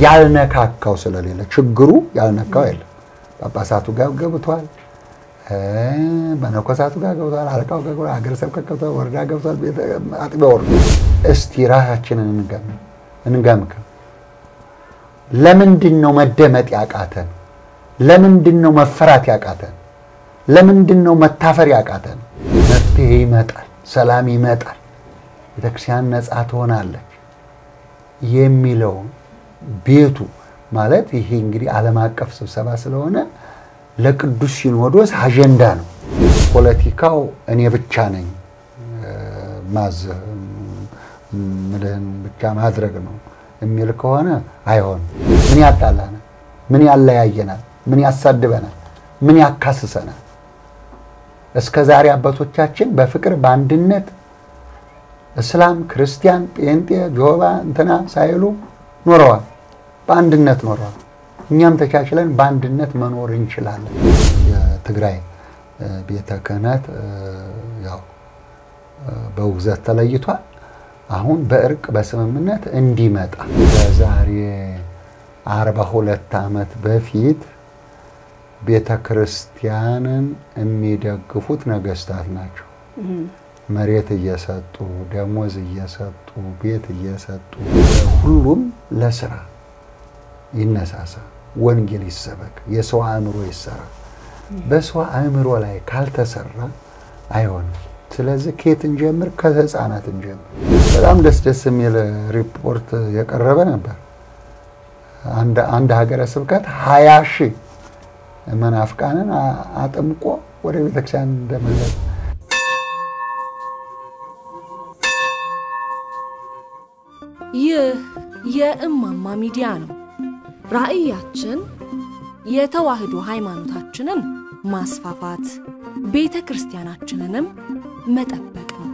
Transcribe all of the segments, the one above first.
ያልነካካው ስለሌለ ችግሩ ያልነካው የለም። ጳጳሳቱ ጋር ገብቷል፣ መነኮሳቱ ጋር ገብቷል፣ አለቃው ጋር ገብቷል፣ ሀገረ ስብከት ገብቷል፣ ወረዳ ገብቷል፣ አጥቢያ ወርዶ እስቲ ራሳችንን እንገምገም። ለምንድን ነው መደመጥ ያቃተን? ለምንድን ነው መፈራት ያቃተን? ለምንድን ነው መታፈር ያቃተን? መፍትሄ ይመጣል፣ ሰላም ይመጣል፣ ቤተክርስቲያን ነፃ ትሆናለች የሚለው ቤቱ ማለት ይሄ እንግዲህ ዓለም አቀፍ ስብሰባ ስለሆነ ለቅዱስ ሲኖዶስ አጀንዳ ነው። ፖለቲካው እኔ ብቻ ነኝ ማዝህ ምልህን ብቻ ማድረግ ነው የሚል ከሆነ አይሆንም። ምን ያጣላናል? ምን ያለያየናል? ምን ያሳድበናል? ምን ያካስሰናል? እስከ ዛሬ አባቶቻችን በፍቅር በአንድነት እስላም፣ ክርስቲያን፣ ጴንጤ፣ ጆባ እንትና ሳይሉ ኖረዋል። በአንድነት ኖረዋል። እኛም ተቻችለን በአንድነት መኖር እንችላለን። የትግራይ ቤተ ክህነት ያው በውግዘት ተለይቷል። አሁን በእርቅ በስምምነት እንዲመጣ በዛሬ አርባ ሁለት ዓመት በፊት ቤተ ክርስቲያንን የሚደግፉት ነገስታት ናቸው። መሬት እየሰጡ ደሞዝ እየሰጡ ቤት እየሰጡ ሁሉም ለስራ ይነሳሳ፣ ወንጌል ይሰበክ፣ የሰው አእምሮ ይሰራ። በሰው አእምሮ ላይ ካልተሰራ አይሆንም። ስለዚህ ከየት እንጀምር? ከህፃናት እንጀምር። በጣም ደስ ደስ የሚል ሪፖርት የቀረበ ነበር። አንድ ሀገረ ስብከት ሀያ ሺህ መናፍቃንን አጥምቆ ወደ ቤተክርስቲያን እንደመለስ ይህ የእማማ ሚዲያ ነው። ራዕያችን የተዋህዶ ሃይማኖታችንን ማስፋፋት፣ ቤተ ክርስቲያናችንንም መጠበቅ ነው።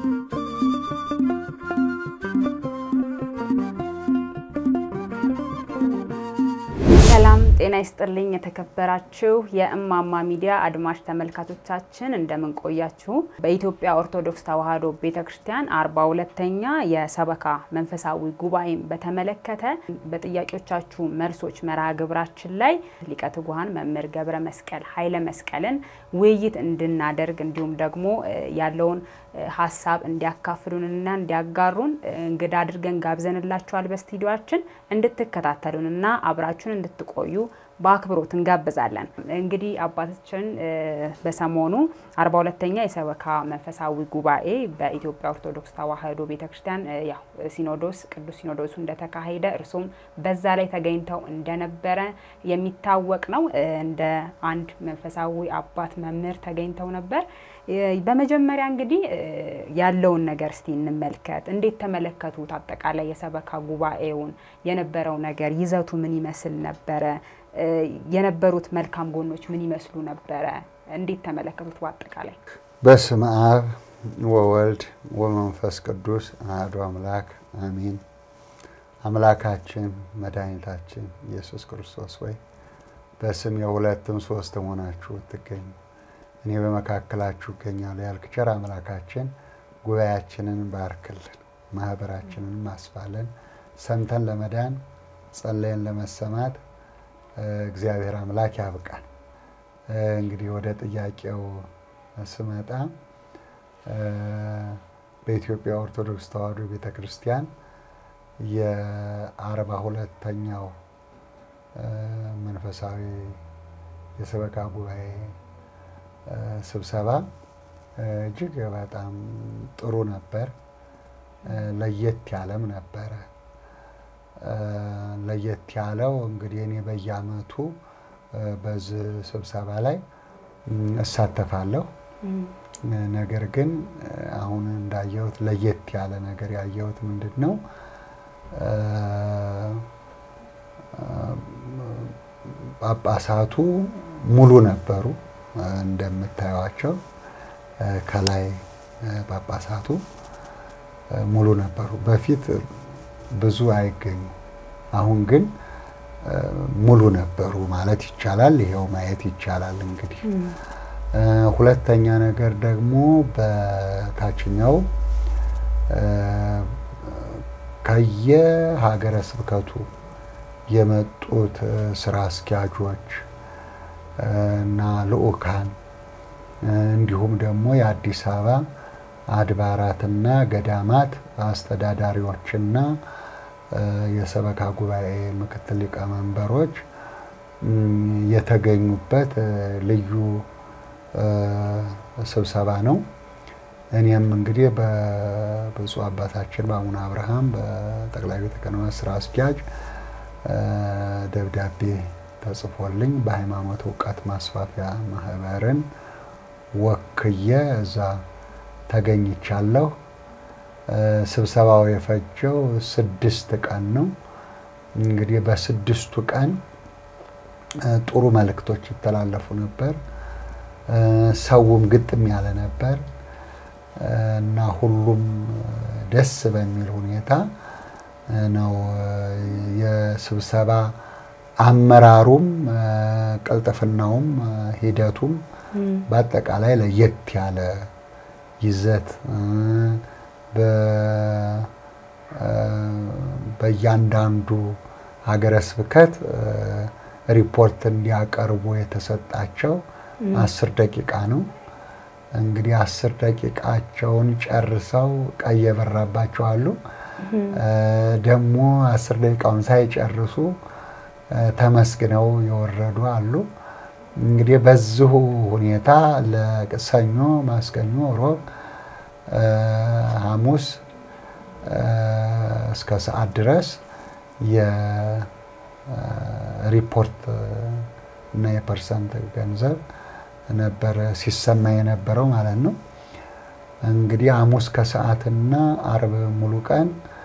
ሰላም ጤና ይስጥልኝ። የተከበራችሁ የእማማ ሚዲያ አድማጭ ተመልካቾቻችን እንደምን ቆያችሁ? በኢትዮጵያ ኦርቶዶክስ ተዋሕዶ ቤተ ክርስቲያን አርባ ሁለተኛ የሰበካ መንፈሳዊ ጉባኤን በተመለከተ በጥያቄዎቻችሁ መልሶች መርሃ ግብራችን ላይ ሊቀ ትጉሃን መምህር ገብረ መስቀል ኃይለ መስቀልን ውይይት እንድናደርግ እንዲሁም ደግሞ ያለውን ሀሳብ እንዲያካፍሉንና እንዲያጋሩን እንግዳ አድርገን ጋብዘንላችኋል። በስቱዲዮአችን እንድትከታተሉንና አብራችሁን እንድትቆዩ በአክብሮት እንጋብዛለን። እንግዲህ አባታችን በሰሞኑ አርባ ሁለተኛ የሰበካ መንፈሳዊ ጉባኤ በኢትዮጵያ ኦርቶዶክስ ተዋሕዶ ቤተክርስቲያን ያው ሲኖዶስ ቅዱስ ሲኖዶሱ እንደተካሄደ እርሱም በዛ ላይ ተገኝተው እንደነበረ የሚታወቅ ነው። እንደ አንድ መንፈሳዊ አባት መምህር ተገኝተው ነበር። በመጀመሪያ እንግዲህ ያለውን ነገር እስቲ እንመልከት። እንዴት ተመለከቱት? አጠቃላይ የሰበካ ጉባኤውን የነበረው ነገር ይዘቱ ምን ይመስል ነበረ? የነበሩት መልካም ጎኖች ምን ይመስሉ ነበረ? እንዴት ተመለከቱት? በአጠቃላይ በስመ አብ ወወልድ ወመንፈስ ቅዱስ አሐዱ አምላክ አሚን። አምላካችን መድኃኒታችን ኢየሱስ ክርስቶስ ወይ በስም የሁለትም ሶስትም ሆናችሁ ትገኙ እኔ በመካከላችሁ እገኛለሁ ያልክ ቸር አምላካችን ጉባኤያችንን ባርክልን፣ ማህበራችንን ማስፋልን፣ ሰምተን ለመዳን ጸለየን ለመሰማት እግዚአብሔር አምላክ ያብቃን። እንግዲህ ወደ ጥያቄው ስመጣ በኢትዮጵያ ኦርቶዶክስ ተዋሕዶ ቤተ ክርስቲያን የአርባ ሁለተኛው መንፈሳዊ የሰበካ ጉባኤ ስብሰባ እጅግ በጣም ጥሩ ነበር። ለየት ያለም ነበረ። ለየት ያለው እንግዲህ እኔ በየዓመቱ በዚህ ስብሰባ ላይ እሳተፋለሁ። ነገር ግን አሁን እንዳየሁት ለየት ያለ ነገር ያየሁት ምንድን ነው? ጳጳሳቱ ሙሉ ነበሩ። እንደምታዩቸው ከላይ ጳጳሳቱ ሙሉ ነበሩ። በፊት ብዙ አይገኙ፣ አሁን ግን ሙሉ ነበሩ ማለት ይቻላል። ይሄው ማየት ይቻላል። እንግዲህ ሁለተኛ ነገር ደግሞ በታችኛው ከየሀገረ ስብከቱ የመጡት ስራ አስኪያጆች እና ልዑካን እንዲሁም ደግሞ የአዲስ አበባ አድባራትና ገዳማት አስተዳዳሪዎችና የሰበካ ጉባኤ ምክትል ሊቀመንበሮች የተገኙበት ልዩ ስብሰባ ነው። እኔም እንግዲህ በብፁዕ አባታችን በአቡነ አብርሃም በጠቅላይ ቤተ ክህነት ስራ አስኪያጅ ደብዳቤ ተጽፎልኝ በሃይማኖት እውቀት ማስፋፊያ ማህበርን ወክዬ እዛ ተገኝቻለሁ። ስብሰባው የፈጀው ስድስት ቀን ነው። እንግዲህ በስድስቱ ቀን ጥሩ መልእክቶች ይተላለፉ ነበር። ሰውም ግጥም ያለ ነበር እና ሁሉም ደስ በሚል ሁኔታ ነው የስብሰባ አመራሩም ቅልጥፍናውም ሂደቱም በአጠቃላይ ለየት ያለ ይዘት በእያንዳንዱ ሀገረ ስብከት ሪፖርት እንዲያቀርቡ የተሰጣቸው አስር ደቂቃ ነው። እንግዲህ አስር ደቂቃቸውን ጨርሰው ቀይ የበራባቸው አሉ። ደግሞ አስር ደቂቃውን ሳይጨርሱ ተመስግነው የወረዱ አሉ። እንግዲህ በዚሁ ሁኔታ ለሰኞ፣ ማስከኞ፣ ሮብ፣ ሐሙስ እስከ ሰዓት ድረስ የሪፖርት እና የፐርሰንት ገንዘብ ነበረ ሲሰማ የነበረው ማለት ነው። እንግዲህ ሐሙስ ከሰዓትና አርብ ሙሉ ቀን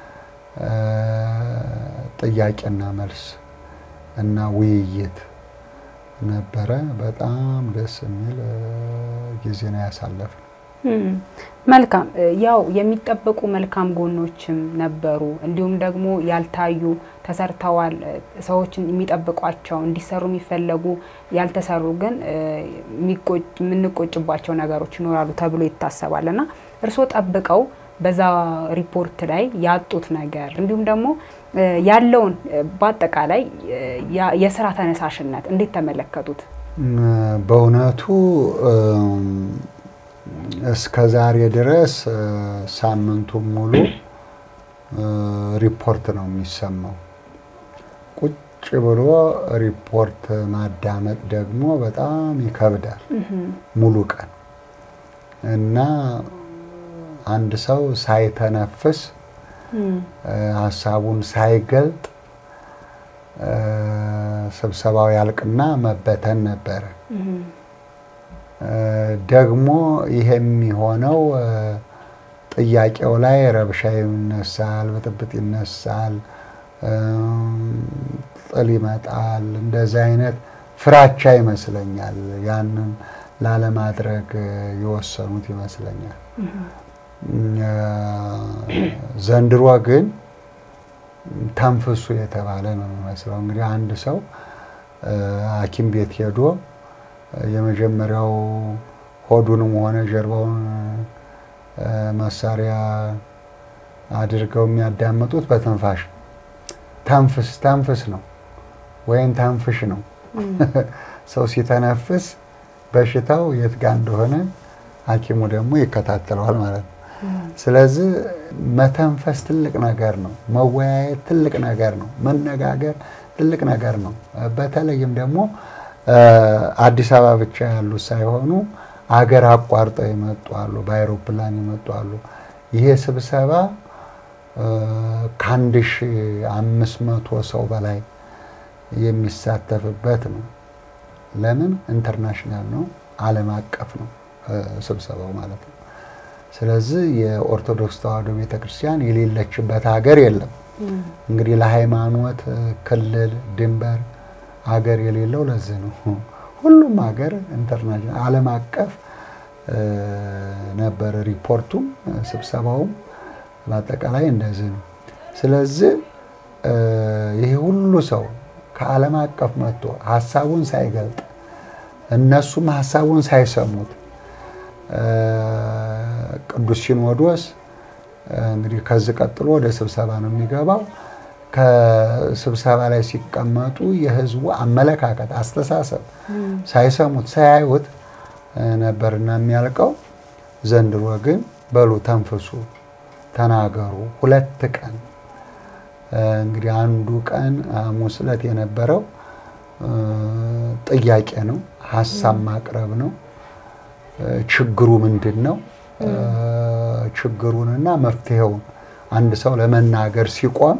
ጥያቄና መልስ እና ውይይት ነበረ። በጣም ደስ የሚል ጊዜ ነው ያሳለፍነው። መልካም ያው የሚጠበቁ መልካም ጎኖችም ነበሩ፣ እንዲሁም ደግሞ ያልታዩ ተሰርተዋል፣ ሰዎችን የሚጠብቋቸው እንዲሰሩ የሚፈለጉ ያልተሰሩ ግን የምንቆጭባቸው ነገሮች ይኖራሉ ተብሎ ይታሰባል እና እርስዎ ጠብቀው በዛ ሪፖርት ላይ ያጡት ነገር እንዲሁም ደግሞ ያለውን በአጠቃላይ የስራ ተነሳሽነት እንዴት ተመለከቱት? በእውነቱ እስከ ዛሬ ድረስ ሳምንቱን ሙሉ ሪፖርት ነው የሚሰማው። ቁጭ ብሎ ሪፖርት ማዳመጥ ደግሞ በጣም ይከብዳል ሙሉ ቀን እና አንድ ሰው ሳይተነፍስ ሀሳቡን ሳይገልጥ ስብሰባው ያልቅና መበተን ነበረ። ደግሞ ይሄ የሚሆነው ጥያቄው ላይ ረብሻ ይነሳል፣ ብጥብጥ ይነሳል፣ ጥል ይመጣል። እንደዚህ አይነት ፍራቻ ይመስለኛል ያንን ላለማድረግ የወሰኑት ይመስለኛል። ዘንድሮ ግን ተንፍሱ የተባለ ነው የሚመስለው። እንግዲህ አንድ ሰው ሐኪም ቤት ሄዶ የመጀመሪያው ሆዱንም ሆነ ጀርባውን መሳሪያ አድርገው የሚያዳምጡት በትንፋሽ ተንፍስ ተንፍስ ነው ወይም ተንፍሽ ነው። ሰው ሲተነፍስ በሽታው የት ጋር እንደሆነ ሐኪሙ ደግሞ ይከታተለዋል ማለት ነው። ስለዚህ መተንፈስ ትልቅ ነገር ነው። መወያየት ትልቅ ነገር ነው። መነጋገር ትልቅ ነገር ነው። በተለይም ደግሞ አዲስ አበባ ብቻ ያሉት ሳይሆኑ አገር አቋርጠው የመጡ አሉ፣ በአይሮፕላን የመጡ አሉ። ይሄ ስብሰባ ከአንድ ሺ አምስት መቶ ሰው በላይ የሚሳተፍበት ነው። ለምን ኢንተርናሽናል ነው፣ ዓለም አቀፍ ነው ስብሰባው ማለት ነው። ስለዚህ የኦርቶዶክስ ተዋሕዶ ቤተክርስቲያን የሌለችበት ሀገር የለም። እንግዲህ ለሃይማኖት ክልል፣ ድንበር ሀገር የሌለው ለዚህ ነው። ሁሉም ሀገር ኢንተርናሽናል ዓለም አቀፍ ነበር። ሪፖርቱም ስብሰባውም በአጠቃላይ እንደዚህ ነው። ስለዚህ ይሄ ሁሉ ሰው ከዓለም አቀፍ መጥቶ ሀሳቡን ሳይገልጥ እነሱም ሀሳቡን ሳይሰሙት ቅዱስ ሲኖዶስ እንግዲህ ከዚህ ቀጥሎ ወደ ስብሰባ ነው የሚገባው። ከስብሰባ ላይ ሲቀመጡ የህዝቡ አመለካከት፣ አስተሳሰብ ሳይሰሙት ሳያዩት ነበርና የሚያልቀው። ዘንድሮ ግን በሉ ተንፍሱ፣ ተናገሩ። ሁለት ቀን እንግዲህ አንዱ ቀን ሐሙስ ዕለት የነበረው ጥያቄ ነው፣ ሀሳብ ማቅረብ ነው። ችግሩ ምንድን ነው? ችግሩንና መፍትሄውን አንድ ሰው ለመናገር ሲቆም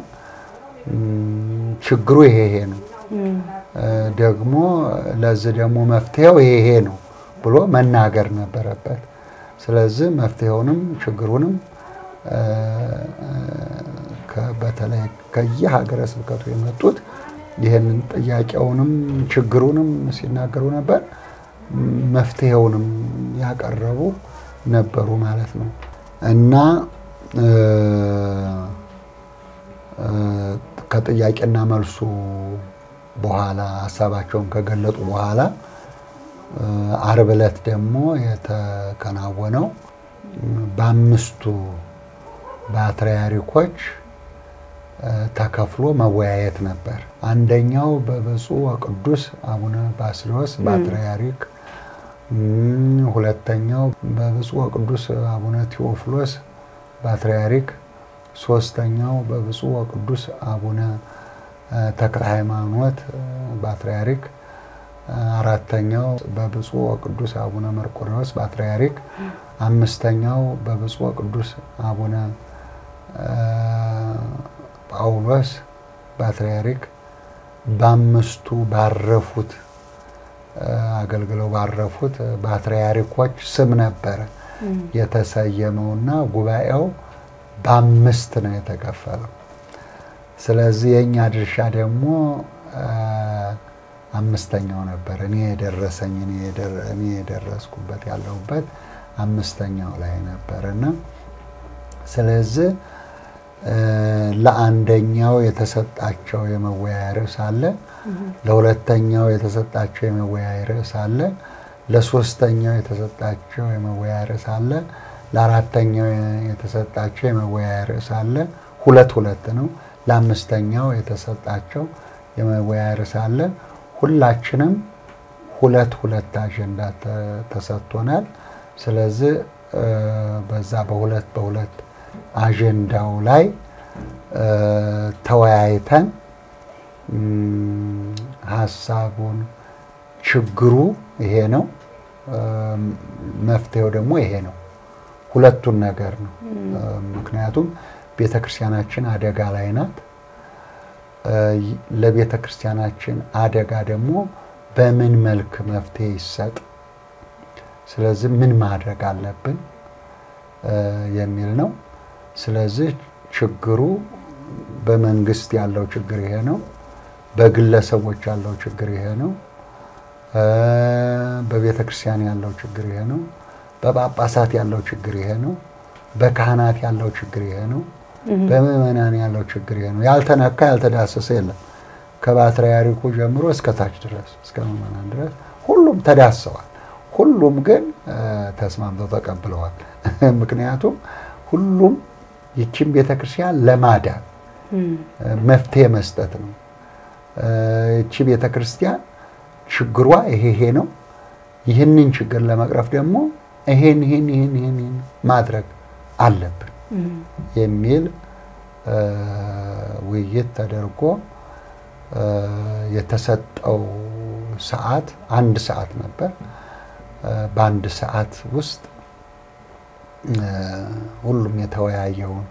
ችግሩ ይሄ ይሄ ነው፣ ደግሞ ለዚህ ደግሞ መፍትሄው ይሄ ይሄ ነው ብሎ መናገር ነበረበት። ስለዚህ መፍትሄውንም ችግሩንም በተለይ ከየሀገረ ስብከቱ የመጡት ይህንን ጥያቄውንም ችግሩንም ሲናገሩ ነበር፣ መፍትሄውንም ያቀረቡ ነበሩ ማለት ነው እና ከጥያቄና መልሱ በኋላ ሀሳባቸውን ከገለጡ በኋላ አርብ ዕለት ደግሞ የተከናወነው በአምስቱ ፓትርያርኮች ተከፍሎ መወያየት ነበር። አንደኛው በብፁዕ ወቅዱስ አቡነ ባስልዮስ ፓትርያርክ፣ ሁለተኛው በብፁዕ ወቅዱስ አቡነ ቴዎፍሎስ ፓትርያርክ፣ ሶስተኛው በብፁዕ ወቅዱስ አቡነ ተክለ ሃይማኖት ፓትርያርክ፣ አራተኛው በብፁዕ ወቅዱስ አቡነ መርቆሬዎስ ፓትርያርክ፣ አምስተኛው በብፁዕ ወቅዱስ አቡነ ጳውሎስ ፓትርያርክ በአምስቱ ባረፉት አገልግለው ባረፉት ፓትርያርኮች ስም ነበረ የተሰየመውና ጉባኤው በአምስት ነው የተከፈለው። ስለዚህ የእኛ ድርሻ ደግሞ አምስተኛው ነበር። እኔ የደረሰኝ እኔ የደረስኩበት ያለሁበት አምስተኛው ላይ ነበር እና ስለዚህ ለአንደኛው የተሰጣቸው የመወያያ ርዕስ አለ፣ ለሁለተኛው የተሰጣቸው የመወያያ ርዕስ አለ፣ ለሶስተኛው የተሰጣቸው የመወያያ ርዕስ አለ፣ ለአራተኛው የተሰጣቸው የመወያያ ርዕስ አለ። ሁለት ሁለት ነው። ለአምስተኛው የተሰጣቸው የመወያያ ርዕስ አለ። ሁላችንም ሁለት ሁለት አጀንዳ ተሰጥቶናል። ስለዚህ በዛ በሁለት በሁለት አጀንዳው ላይ ተወያይተን ሀሳቡን ችግሩ ይሄ ነው፣ መፍትሄው ደግሞ ይሄ ነው። ሁለቱን ነገር ነው። ምክንያቱም ቤተ ክርስቲያናችን አደጋ ላይ ናት። ለቤተ ክርስቲያናችን አደጋ ደግሞ በምን መልክ መፍትሄ ይሰጥ፣ ስለዚህ ምን ማድረግ አለብን የሚል ነው። ስለዚህ ችግሩ በመንግስት ያለው ችግር ይሄ ነው። በግለሰቦች ያለው ችግር ይሄ ነው። በቤተ ክርስቲያን ያለው ችግር ይሄ ነው። በጳጳሳት ያለው ችግር ይሄ ነው። በካህናት ያለው ችግር ይሄ ነው። በምዕመናን ያለው ችግር ይሄ ነው። ያልተነካ ያልተዳሰሰ የለም። ከፓትርያርኩ ጀምሮ እስከ ታች ድረስ እስከ ምዕመናን ድረስ ሁሉም ተዳሰዋል። ሁሉም ግን ተስማምተው ተቀብለዋል። ምክንያቱም ሁሉም ይችን ቤተክርስቲያን ለማዳን መፍትሄ መስጠት ነው። ይቺ ቤተክርስቲያን ችግሯ ይሄ ይሄ ነው። ይህንን ችግር ለመቅረፍ ደግሞ ይሄን ይሄን ይሄን ይሄን ማድረግ አለብን የሚል ውይይት ተደርጎ የተሰጠው ሰዓት አንድ ሰዓት ነበር። በአንድ ሰዓት ውስጥ ሁሉም የተወያየውን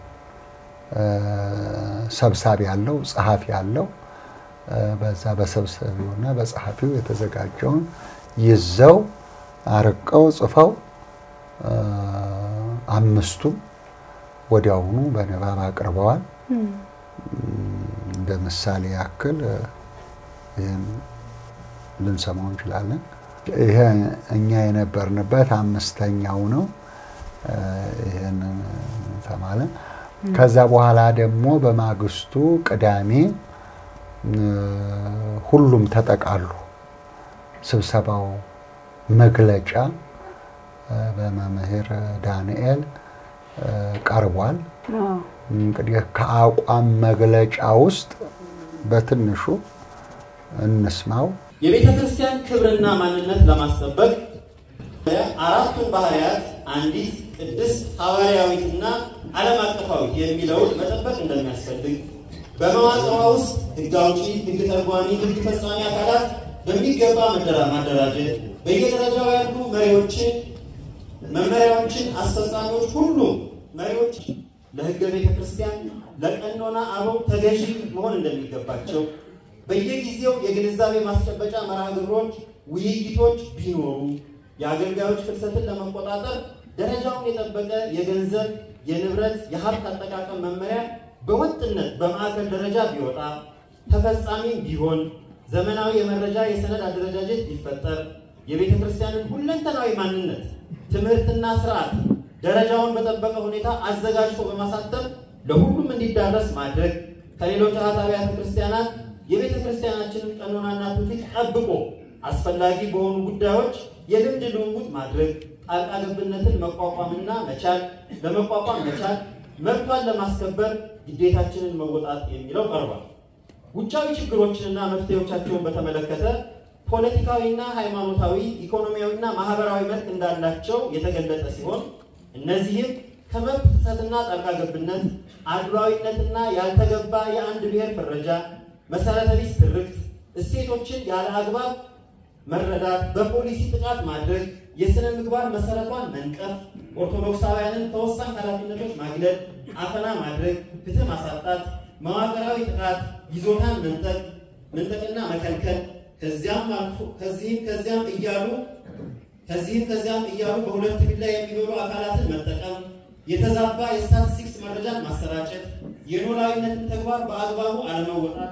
ሰብሳቢ ያለው ጸሐፊ ያለው በዛ በሰብሳቢውና በጸሐፊው የተዘጋጀውን ይዘው አርቀው ጽፈው አምስቱም ወዲያውኑ በንባብ አቅርበዋል። እንደ ምሳሌ ያክል ይህን ልንሰማው እንችላለን። ይሄ እኛ የነበርንበት አምስተኛው ነው። ይህንን ተማለን። ከዛ በኋላ ደግሞ በማግስቱ ቅዳሜ ሁሉም ተጠቃሉ። ስብሰባው መግለጫ በመምህር ዳንኤል ቀርቧል። እንግዲህ ከአቋም መግለጫ ውስጥ በትንሹ እንስማው። የቤተ ክርስቲያን ክብርና ማንነት ለማስጠበቅ አራቱን ባህርያት አንዲት ቅድስት ሐዋርያዊትና ዓለም አቀፋዊት የሚለውን መጠበቅ እንደሚያስፈልግ በመዋቅሯ ውስጥ ሕግ አውጪ፣ ሕግ ተርጓሚ፣ ሕግ ፈጻሚ አካላት በሚገባ ማደራጀት በየደረጃው ያሉ መሪዎችን፣ መመሪያዎችን፣ አስፈጻሚዎች ሁሉ መሪዎች ለሕገ ቤተ ክርስቲያን ለቀኖና አበው ተገዢ መሆን እንደሚገባቸው በየጊዜው የግንዛቤ ማስጨበጫ መርሃ ግብሮች፣ ውይይቶች ቢኖሩ የአገልጋዮች ፍልሰትን ለመቆጣጠር ደረጃውን የጠበቀ የገንዘብ፣ የንብረት፣ የሀብት አጠቃቀም መመሪያ በወጥነት በማዕከል ደረጃ ቢወጣ ተፈጻሚም ቢሆን ዘመናዊ የመረጃ የሰነድ አደረጃጀት ቢፈጠር የቤተ ክርስቲያንን ሁለንተናዊ ማንነት ትምህርትና ስርዓት ደረጃውን በጠበቀ ሁኔታ አዘጋጅቶ በማሳተም ለሁሉም እንዲዳረስ ማድረግ ከሌሎች አሃት አብያተ ክርስቲያናት የቤተ ክርስቲያናችንን ቀኖናና ትውፊት ጠብቆ አስፈላጊ በሆኑ ጉዳዮች የልምድ ልውውጥ ማድረግ ጣልቃ ገብነትን መቋቋምና መቻል ለመቋቋም መቻል መብቷን ለማስከበር ግዴታችንን መወጣት የሚለው ቀርቧል። ውጫዊ ችግሮችንና መፍትሄዎቻቸውን በተመለከተ ፖለቲካዊና ሃይማኖታዊ፣ ኢኮኖሚያዊና ማህበራዊ መልክ እንዳላቸው የተገለጠ ሲሆን እነዚህም ከመብት ጥሰትና ጣልቃ ገብነት፣ አድሏዊነትና ያልተገባ የአንድ ብሔር ፍረጃ፣ መሰረተ ቢስ ትርክት፣ እሴቶችን ያለ አግባብ መረዳት፣ በፖሊሲ ጥቃት ማድረግ፣ የሥነ ምግባር መሰረቷን መንቀፍ፣ ኦርቶዶክሳውያንን ከወሳኝ ኃላፊነቶች ማግለል፣ አፈና ማድረግ፣ ፍትህ ማሳጣት፣ መዋቅራዊ ጥቃት፣ ይዞታን መንጠቅ መንጠቅና መከልከል ከዚያም አልፎ ከዚህም ከዚያም እያሉ ከዚህም ከዚያም እያሉ በሁለት ቢላ የሚኖሩ አካላትን መጠቀም፣ የተዛባ የስታቲስቲክስ መረጃን ማሰራጨት፣ የኖላዊነትን ተግባር በአግባቡ አለመወጣት፣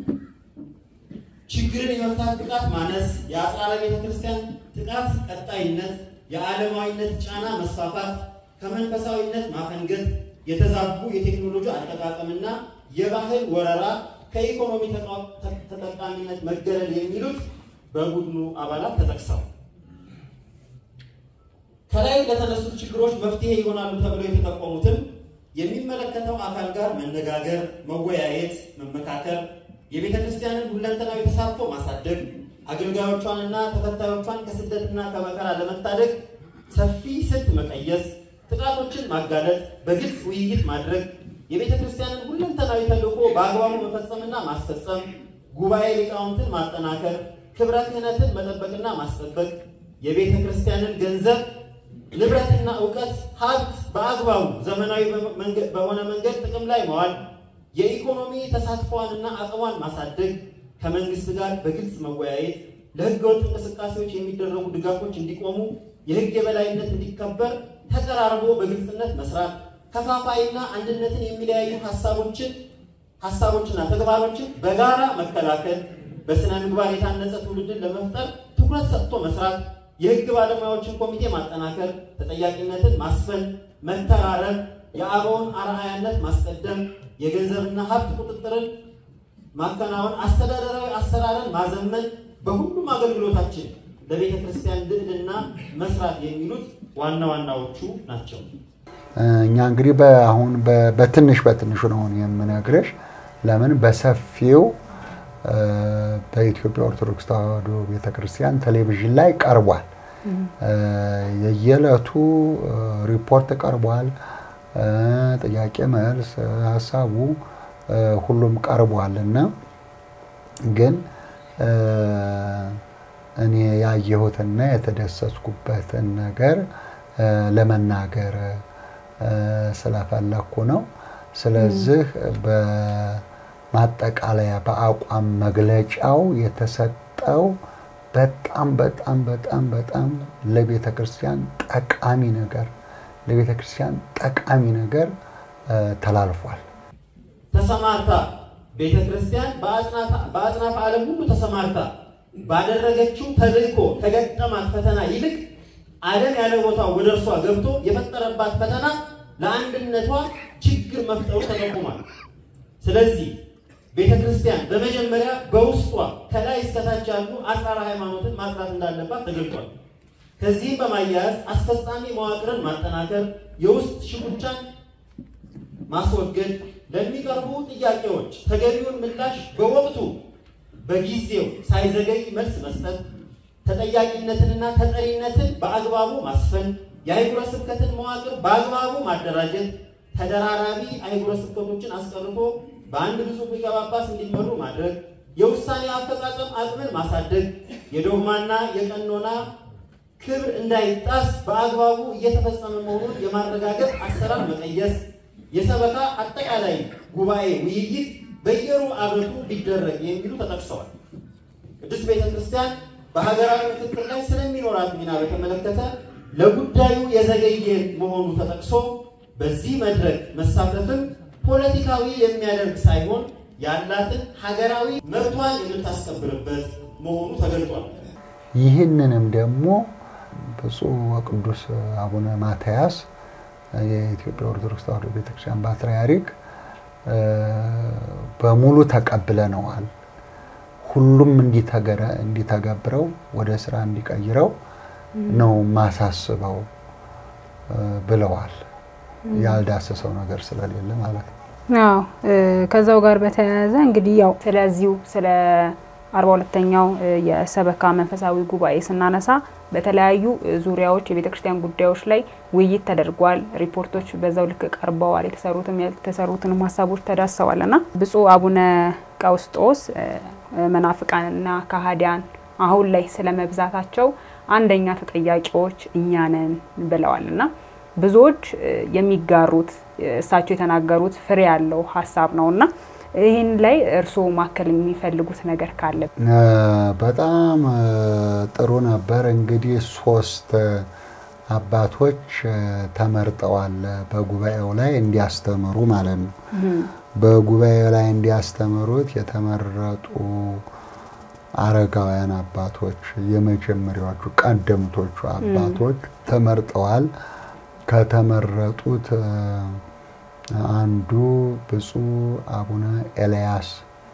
ችግርን የመፍታት ብቃት ማነስ፣ የአጽራረ ቤተ ክርስቲያን ጥቃት ቀጣይነት፣ የዓለማዊነት ጫና መስፋፋት፣ ከመንፈሳዊነት ማፈንገጥ፣ የተዛቡ የቴክኖሎጂ አጠቃቀምና የባህል ወረራ፣ ከኢኮኖሚ ተጠቃሚነት መገለል የሚሉት በቡድኑ አባላት ተጠቅሰው ከላይ ለተነሱት ችግሮች መፍትሄ ይሆናሉ ተብለው የተጠቆሙትን የሚመለከተው አካል ጋር መነጋገር፣ መወያየት፣ መመካከር፣ የቤተ ክርስቲያንን ሁለንተናዊ ተሳትፎ ማሳደግ፣ አገልጋዮቿንና ተከታዮቿን ከስደትና ከመከራ ለመታደግ ሰፊ ስልት መቀየስ፣ ጥቃቶችን ማጋለጥ፣ በግልጽ ውይይት ማድረግ፣ የቤተ ክርስቲያንን ሁለንተናዊ ተልዕኮ በአግባቡ መፈጸምና ማስፈጸም፣ ጉባኤ ሊቃውንትን ማጠናከር፣ ክብረ ክህነትን መጠበቅና ማስጠበቅ፣ የቤተ ክርስቲያንን ገንዘብ ንብረትና እውቀት ሀብት በአግባቡ ዘመናዊ በሆነ መንገድ ጥቅም ላይ መዋል፣ የኢኮኖሚ ተሳትፏንና አቅሟን ማሳደግ፣ ከመንግስት ጋር በግልጽ መወያየት፣ ለህገወጥ እንቅስቃሴዎች የሚደረጉ ድጋፎች እንዲቆሙ፣ የህግ የበላይነት እንዲከበር ተቀራርቦ በግልጽነት መስራት፣ ከፋፋይና አንድነትን የሚለያዩ ሀሳቦችን ሀሳቦችና ተግባሮችን በጋራ መከላከል፣ በስነ ምግባር የታነጸ ትውልድን ለመፍጠር ትኩረት ሰጥቶ መስራት የህግ ባለሙያዎችን ኮሚቴ ማጠናከር፣ ተጠያቂነትን ማስፈን፣ መተራረብ፣ የአበውን አርአያነት ማስቀደም፣ የገንዘብና ሀብት ቁጥጥርን ማከናወን፣ አስተዳደራዊ አሰራርን ማዘመን፣ በሁሉም አገልግሎታችን ለቤተ ክርስቲያን ልዕልና መስራት የሚሉት ዋና ዋናዎቹ ናቸው። እኛ እንግዲህ አሁን በትንሽ በትንሹ ነው የምነግርሽ። ለምን በሰፊው በኢትዮጵያ ኦርቶዶክስ ተዋሕዶ ቤተክርስቲያን ቴሌቪዥን ላይ ቀርቧል። የየዕለቱ ሪፖርት ቀርቧል። ጥያቄ መልስ፣ ሀሳቡ ሁሉም ቀርቧል እና ግን እኔ ያየሁትና የተደሰትኩበትን ነገር ለመናገር ስለፈለኩ ነው። ስለዚህ በማጠቃለያ በአቋም መግለጫው የተሰጠው በጣም በጣም በጣም በጣም ለቤተ ክርስቲያን ጠቃሚ ነገር ለቤተ ክርስቲያን ጠቃሚ ነገር ተላልፏል። ተሰማርታ ቤተ ክርስቲያን በአጽናፈ ዓለም ሁሉ ተሰማርታ ባደረገችው ተልእኮ ከገጠማት ፈተና ይልቅ ዓለም ያለ ቦታው ወደ እርሷ ገብቶ የፈጠረባት ፈተና ለአንድነቷ ችግር መፍጠሩ ተጠቁሟል። ስለዚህ ቤተ ክርስቲያን በመጀመሪያ በውስጧ ከላይ እስከታች ያሉ አጽራረ ሃይማኖትን ማጽናት እንዳለባት ተገልጧል። ከዚህም በማያያዝ አስፈጻሚ መዋቅርን ማጠናከር፣ የውስጥ ሽኩቻን ማስወገድ፣ ለሚቀርቡ ጥያቄዎች ተገቢውን ምላሽ በወቅቱ በጊዜው ሳይዘገይ መልስ መስጠት፣ ተጠያቂነትንና ተጠሪነትን በአግባቡ ማስፈን፣ የአህጉረ ስብከትን መዋቅር በአግባቡ ማደራጀት፣ ተደራራቢ አህጉረ ስብከቶችን አስቀርቶ በአንድ ብፁዕ ሊቀ ጳጳስ እንዲመሩ ማድረግ፣ የውሳኔ አፈጻጸም አቅምን ማሳደግ፣ የዶግማና የቀኖና ክብር እንዳይጣስ በአግባቡ እየተፈጸመ መሆኑን የማረጋገጥ አሰራር መቀየስ፣ የሰበካ አጠቃላይ ጉባኤ ውይይት በየሩብ ዓመቱ ሊደረግ የሚሉ ተጠቅሰዋል። ቅድስት ቤተ ክርስቲያን በሀገራዊ ምክክር ላይ ስለሚኖራት ሚና በተመለከተ ለጉዳዩ የዘገየ መሆኑ ተጠቅሶ በዚህ መድረክ መሳተፍም ፖለቲካዊ የሚያደርግ ሳይሆን ያላትን ሀገራዊ መብቷን የምታስከብርበት መሆኑ ተገልጧል። ይህንንም ደግሞ ብፁዕ ወቅዱስ አቡነ ማትያስ የኢትዮጵያ ኦርቶዶክስ ተዋሕዶ ቤተክርስቲያን ፓትርያርክ በሙሉ ተቀብለነዋል። ሁሉም እንዲተገብረው ወደ ስራ እንዲቀይረው ነው ማሳስበው ብለዋል። ያልዳሰሰው ነገር ስለሌለ ማለት ነው። አዎ ከዛው ጋር በተያያዘ እንግዲህ ያው ስለዚሁ ስለ አርባ ሁለተኛው የሰበካ መንፈሳዊ ጉባኤ ስናነሳ በተለያዩ ዙሪያዎች የቤተ ክርስቲያን ጉዳዮች ላይ ውይይት ተደርጓል። ሪፖርቶች በዛው ልክ ቀርበዋል። የተሰሩትም ያልተሰሩትንም ሀሳቦች ተዳሰዋል እና ብፁዕ አቡነ ቀውስጦስ መናፍቃንና ከሃዲያን አሁን ላይ ስለ መብዛታቸው አንደኛ ተጠያቂዎች እኛ ነን ብለዋል እና ብዙዎች የሚጋሩት እሳቸው የተናገሩት ፍሬ ያለው ሀሳብ ነው እና ይህን ላይ እርስዎ ማከል የሚፈልጉት ነገር ካለ? በጣም ጥሩ ነበር። እንግዲህ ሶስት አባቶች ተመርጠዋል በጉባኤው ላይ እንዲያስተምሩ ማለት ነው። በጉባኤው ላይ እንዲያስተምሩት የተመረጡ አረጋውያን አባቶች የመጀመሪያዎቹ ቀደምቶቹ አባቶች ተመርጠዋል። ከተመረጡት አንዱ ብፁዕ አቡነ ኤልያስ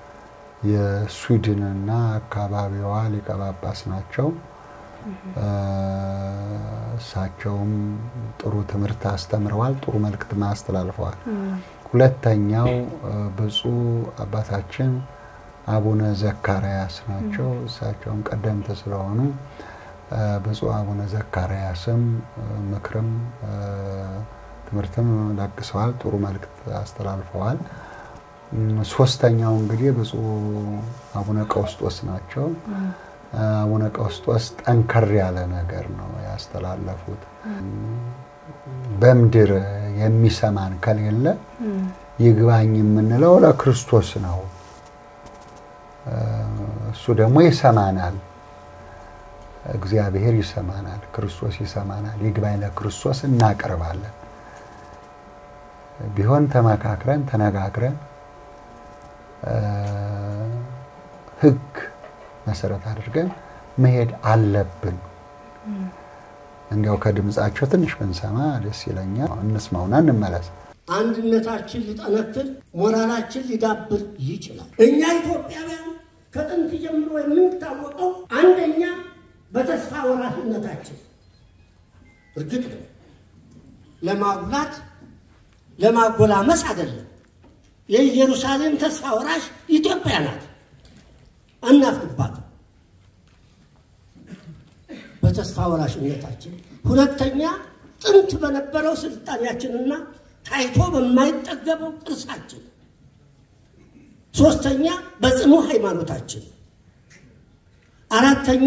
የስዊድንና አካባቢዋ ሊቀ ጳጳስ ናቸው። እሳቸውም ጥሩ ትምህርት አስተምረዋል፣ ጥሩ መልእክት አስተላልፈዋል። ሁለተኛው ብፁዕ አባታችን አቡነ ዘካርያስ ናቸው። እሳቸውም ቀደምት ስለሆኑ ብፁዕ አቡነ ዘካርያስም ምክርም ትምህርትም ለግሰዋል፣ ጥሩ መልእክት አስተላልፈዋል። ሶስተኛው እንግዲህ ብፁዕ አቡነ ቀውስጦስ ናቸው። አቡነ ቀውስጦስ ጠንከር ያለ ነገር ነው ያስተላለፉት። በምድር የሚሰማን ከሌለ ይግባኝ የምንለው ለክርስቶስ ነው። እሱ ደግሞ ይሰማናል። እግዚአብሔር ይሰማናል፣ ክርስቶስ ይሰማናል። ይግባኝ ለክርስቶስ እናቀርባለን። ቢሆን ተመካክረን ተነጋግረን ሕግ መሰረት አድርገን መሄድ አለብን። እንዲያው ከድምፃቸው ትንሽ ብንሰማ ደስ ይለኛል። እንስማውና እንመለስ። አንድነታችን ሊጠነክር፣ ሞራላችን ሊዳብር ይችላል። እኛ ኢትዮጵያውያን ከጥንት ጀምሮ የምንታወቀው አንደኛ በተስፋ ወራሽነታችን እርግጥ ነው ለማጉላት ለማጎላመስ አይደለም። የኢየሩሳሌም ተስፋ ወራሽ ኢትዮጵያ ናት። አናፍቅባት በተስፋ ወራሽነታችን። ሁለተኛ ጥንት በነበረው ስልጣኔያችንና ታይቶ በማይጠገበው ቅርሳችን። ሶስተኛ በጽኑ ሃይማኖታችን። አራተኛ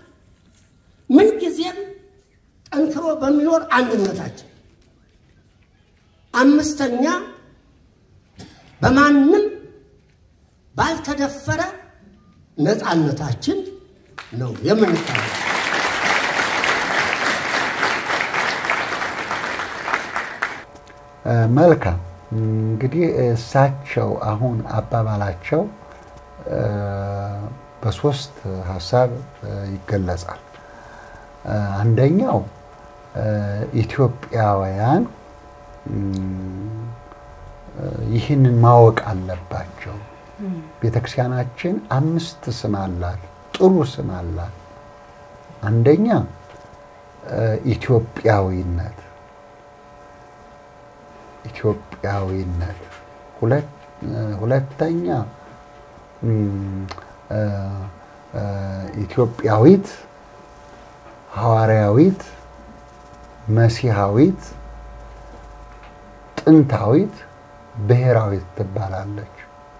ምንጊዜም ጠንክሮ በሚኖር አንድነታችን። አምስተኛ በማንም ባልተደፈረ ነፃነታችን ነው የምንታወቅ። መልካም እንግዲህ እሳቸው አሁን አባባላቸው በሶስት ሀሳብ ይገለጻል። አንደኛው ኢትዮጵያውያን ይህንን ማወቅ አለባቸው። ቤተክርስቲያናችን አምስት ስም አላት፣ ጥሩ ስም አላት። አንደኛ ኢትዮጵያዊነት፣ ኢትዮጵያዊነት፣ ሁለተኛ ኢትዮጵያዊት፣ ሐዋርያዊት፣ መሲሐዊት፣ ጥንታዊት፣ ብሔራዊት ትባላለች።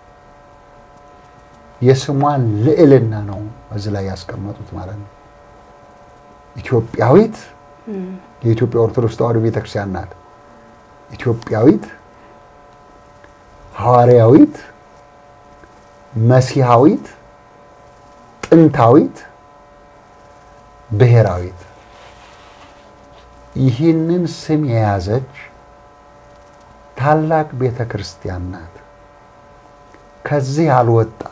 የስሟን ልዕልና ነው እዚህ ላይ ያስቀመጡት ማለት ነው። ኢትዮጵያዊት የኢትዮጵያ ኦርቶዶክስ ተዋሕዶ ቤተክርስቲያን ናት። ኢትዮጵያዊት፣ ሐዋርያዊት፣ መሲሐዊት፣ ጥንታዊት፣ ብሔራዊት ይህንን ስም የያዘች ታላቅ ቤተ ክርስቲያን ናት። ከዚህ አልወጣ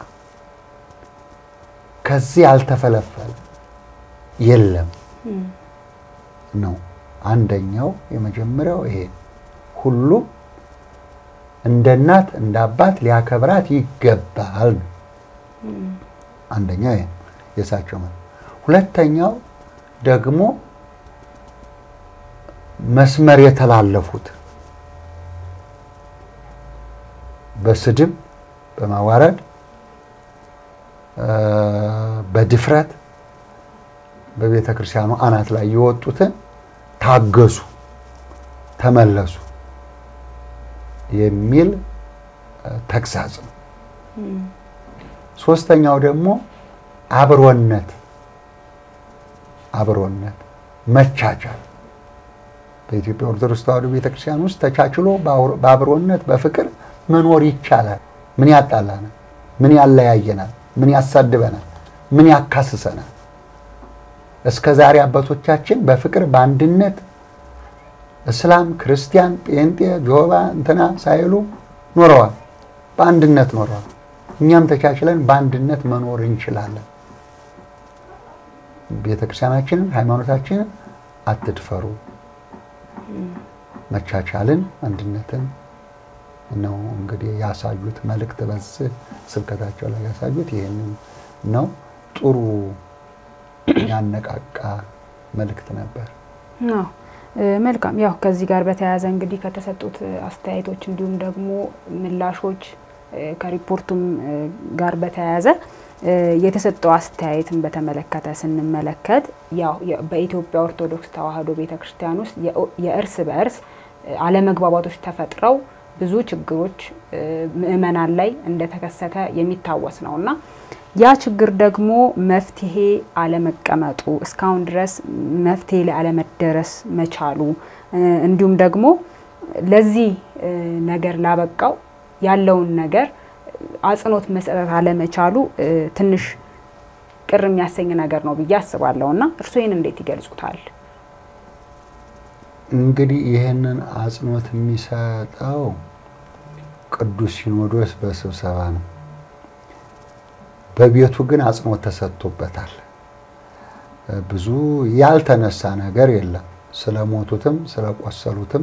ከዚህ ያልተፈለፈለ የለም ነው። አንደኛው የመጀመሪያው ይሄ ሁሉም እንደ እናት እንደ አባት ሊያከብራት ይገባል ነው። አንደኛው ይሄ የእሳቸው ማለት። ሁለተኛው ደግሞ መስመር የተላለፉት በስድብ በማዋረድ በድፍረት በቤተ ክርስቲያኑ አናት ላይ የወጡትን ታገሱ፣ ተመለሱ የሚል ተግሳጽ ነው። ሶስተኛው ደግሞ አብሮነት አብሮነት መቻቻል በኢትዮጵያ ኦርቶዶክስ ተዋሕዶ ቤተክርስቲያን ውስጥ ተቻችሎ በአብሮነት በፍቅር መኖር ይቻላል። ምን ያጣላናል? ምን ያለያየናል? ምን ያሳድበናል? ምን ያካስሰናል? እስከ ዛሬ አባቶቻችን በፍቅር በአንድነት እስላም፣ ክርስቲያን፣ ጴንጤ፣ ጆባ እንትና ሳይሉ ኖረዋል። በአንድነት ኖረዋል። እኛም ተቻችለን በአንድነት መኖር እንችላለን። ቤተክርስቲያናችንን ሃይማኖታችንን አትድፈሩ። መቻቻልን አንድነትን ነው እንግዲህ ያሳዩት መልእክት በዚህ ስብከታቸው ላይ ያሳዩት ይህንን ነው። ጥሩ ያነቃቃ መልእክት ነበር። አዎ መልካም። ያው ከዚህ ጋር በተያያዘ እንግዲህ ከተሰጡት አስተያየቶች እንዲሁም ደግሞ ምላሾች ከሪፖርቱም ጋር በተያያዘ የተሰጠው አስተያየትን በተመለከተ ስንመለከት ያው በኢትዮጵያ ኦርቶዶክስ ተዋሕዶ ቤተክርስቲያን ውስጥ የእርስ በእርስ አለመግባባቶች ተፈጥረው ብዙ ችግሮች ምዕመናን ላይ እንደተከሰተ የሚታወስ ነው እና ያ ችግር ደግሞ መፍትሄ አለመቀመጡ እስካሁን ድረስ መፍትሄ ላይ አለመደረስ መቻሉ እንዲሁም ደግሞ ለዚህ ነገር ላበቃው ያለውን ነገር አጽንኦት መስጠት አለመቻሉ ትንሽ ቅር የሚያሰኝ ነገር ነው ብዬ አስባለሁ እና እርስዎ ይህን እንዴት ይገልጹታል? እንግዲህ ይህንን አጽንኦት የሚሰጠው ቅዱስ ሲኖዶስ በስብሰባ ነው። በቤቱ ግን አጽንኦት ተሰጥቶበታል። ብዙ ያልተነሳ ነገር የለም። ስለሞቱትም፣ ስለቆሰሉትም፣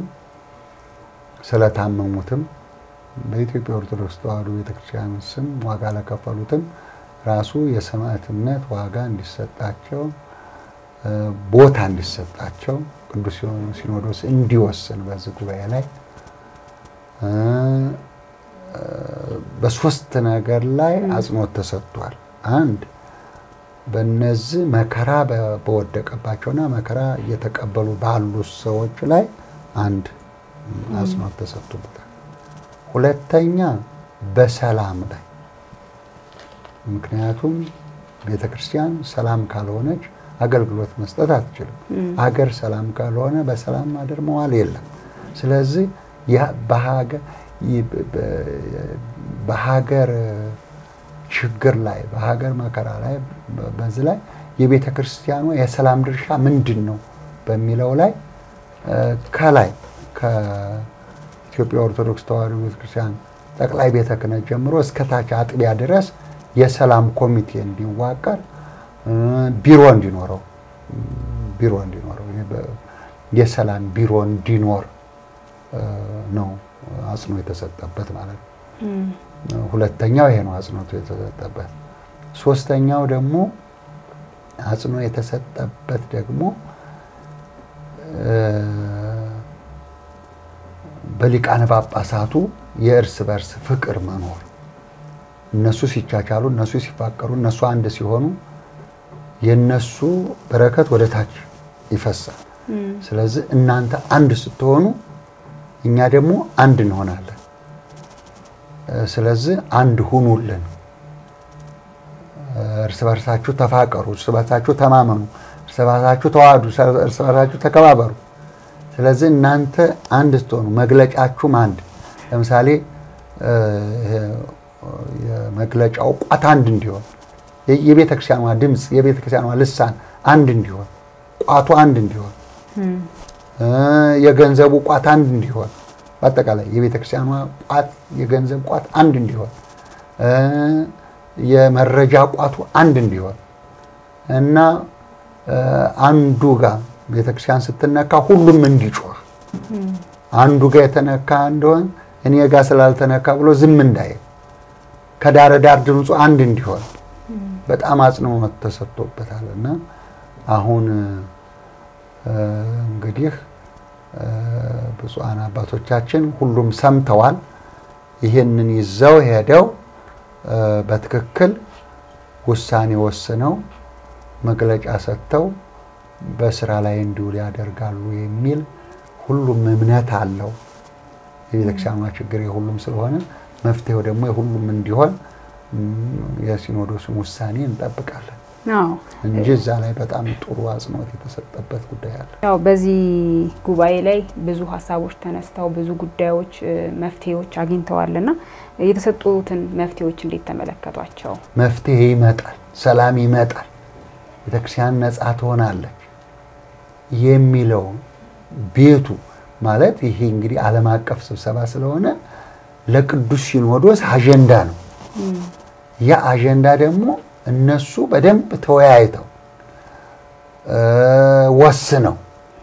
ስለታመሙትም በኢትዮጵያ ኦርቶዶክስ ተዋሕዶ ቤተክርስቲያን ስም ዋጋ ለከፈሉትም ራሱ የሰማዕትነት ዋጋ እንዲሰጣቸው ቦታ እንዲሰጣቸው ቅዱስ ሲኖዶስ እንዲወስን በዚህ ጉባኤ ላይ በሶስት ነገር ላይ አጽንኦት ተሰጥቷል። አንድ በነዚህ መከራ በወደቀባቸውና መከራ እየተቀበሉ ባሉ ሰዎች ላይ አንድ አጽንኦት ተሰጥቶበታል። ሁለተኛ በሰላም ላይ ምክንያቱም ቤተ ክርስቲያን ሰላም ካልሆነች አገልግሎት መስጠት አትችልም። አገር ሰላም ካልሆነ በሰላም ማደር መዋል የለም። ስለዚህ በሀገር ችግር ላይ በሀገር መከራ ላይ በዚህ ላይ የቤተ ክርስቲያኗ የሰላም ድርሻ ምንድን ነው በሚለው ላይ ከላይ ከኢትዮጵያ ኦርቶዶክስ ተዋሕዶ ቤተክርስቲያን ጠቅላይ ቤተ ክህነት ጀምሮ እስከ ታች አጥቢያ ድረስ የሰላም ኮሚቴ እንዲዋቀር ቢሮ እንዲኖረው ቢሮ እንዲኖረው የሰላም ቢሮ እንዲኖር ነው አጽንኦ የተሰጠበት ማለት ነው። ሁለተኛው ይሄ ነው አጽንኦቱ የተሰጠበት። ሶስተኛው ደግሞ አጽንኦ የተሰጠበት ደግሞ በሊቃነ ጳጳሳቱ የእርስ በርስ ፍቅር መኖር እነሱ ሲቻቻሉ፣ እነሱ ሲፋቀሩ፣ እነሱ አንድ ሲሆኑ የነሱ በረከት ወደ ታች ይፈሳል። ስለዚህ እናንተ አንድ ስትሆኑ እኛ ደግሞ አንድ እንሆናለን። ስለዚህ አንድ ሁኑልን፣ እርስ በርሳችሁ ተፋቀሩ፣ እርስ በርሳችሁ ተማመኑ፣ እርስ በርሳችሁ ተዋዱ፣ እርስ በርሳችሁ ተከባበሩ። ስለዚህ እናንተ አንድ ስትሆኑ መግለጫችሁም አንድ ለምሳሌ የመግለጫው ቋት አንድ እንዲሆን የቤተ ክርስቲያኗ ድምፅ የቤተ ክርስቲያኗ ልሳን አንድ እንዲሆን ቋቱ አንድ እንዲሆን የገንዘቡ ቋት አንድ እንዲሆን በአጠቃላይ የቤተ ክርስቲያኗ ቋት የገንዘብ ቋት አንድ እንዲሆን የመረጃ ቋቱ አንድ እንዲሆን እና አንዱ ጋር ቤተክርስቲያን ስትነካ ሁሉም እንዲጮህ አንዱ ጋር የተነካ እንደሆን እኔ ጋር ስላልተነካ ብሎ ዝም እንዳይል ከዳር ዳር ድምፁ አንድ እንዲሆን በጣም አጽንኦት ተሰጥቶበታል እና አሁን እንግዲህ ብፁዓን አባቶቻችን ሁሉም ሰምተዋል። ይህንን ይዘው ሄደው በትክክል ውሳኔ ወስነው መግለጫ ሰጥተው በስራ ላይ እንዲውል ያደርጋሉ የሚል ሁሉም እምነት አለው። የቤተክርስቲያኗ ችግር የሁሉም ስለሆነ መፍትሄው ደግሞ የሁሉም እንዲሆን የሲኖዶሱን ውሳኔ እንጠብቃለን እንጂ እዛ ላይ በጣም ጥሩ አጽንኦት የተሰጠበት ጉዳይ አለ። ያው በዚህ ጉባኤ ላይ ብዙ ሀሳቦች ተነስተው ብዙ ጉዳዮች መፍትሄዎች አግኝተዋልና የተሰጡትን መፍትሄዎች እንዴት ተመለከቷቸው? መፍትሄ ይመጣል፣ ሰላም ይመጣል፣ ቤተክርስቲያን ነጻ ትሆናለች የሚለው ቤቱ ማለት ይሄ እንግዲህ ዓለም አቀፍ ስብሰባ ስለሆነ ለቅዱስ ሲኖዶስ አጀንዳ ነው። ያ አጀንዳ ደግሞ እነሱ በደንብ ተወያይተው ወስነው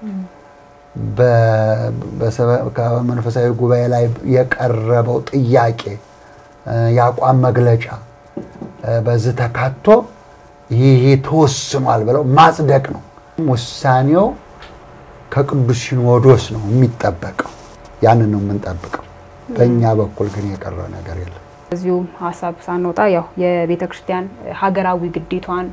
በመንፈሳዊ ጉባኤ ላይ የቀረበው ጥያቄ የአቋም መግለጫ በዚህ ተካቶ ይሄ ተወስኗል ብለው ማጽደቅ ነው። ውሳኔው ከቅዱስ ሲኖዶስ ነው የሚጠበቀው። ያንን ነው የምንጠብቀው። በእኛ በኩል ግን የቀረ ነገር የለም። እዚሁ ሀሳብ ሳንወጣ ያው የቤተ ክርስቲያን ሀገራዊ ግዴቷን